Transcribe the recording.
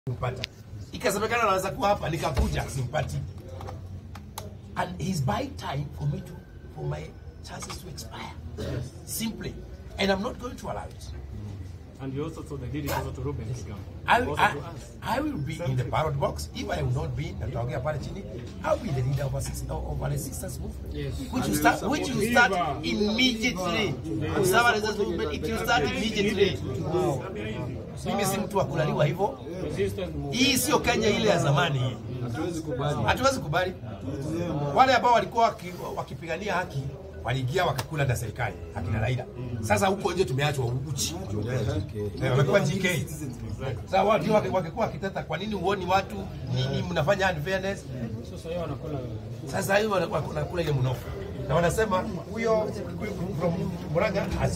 kumpata. Ikasemekana anaweza kuwa hapa, nikakuja simpati. And he's buy time for me to for my chances to expire. Simply. And I'm not going to allow it. And you also told the did it also to Ruben Kigam. I, also I, to us. I will be in the ballot box. If I will not be, nataongea pale chini, I'll be the leader of a, six- of a resistance movement. Yes. Which will start, which will start immediately. Kusema resistance movement, it will start immediately. Mimi si mtu wa kulaliwa hivyo. Resistance movement. Hii sio Kenya ile ya zamani hii. Hatuwezi kubali. Hatuwezi kubali. Wale ambao walikuwa waki- wakipigania haki waliingia wakakula na serikali akina Raila. Sasa huko nje tumeachwa uchi. Eh, Wamekuwa GK. Sasa watu ndio wake- wakikuwa wakiteta, kwa nini huoni watu nini mnafanya unfairness? Sasa hiyo wanakula Sasa hiyo wanakula ile mnofu na wanasema huyo from Murang'a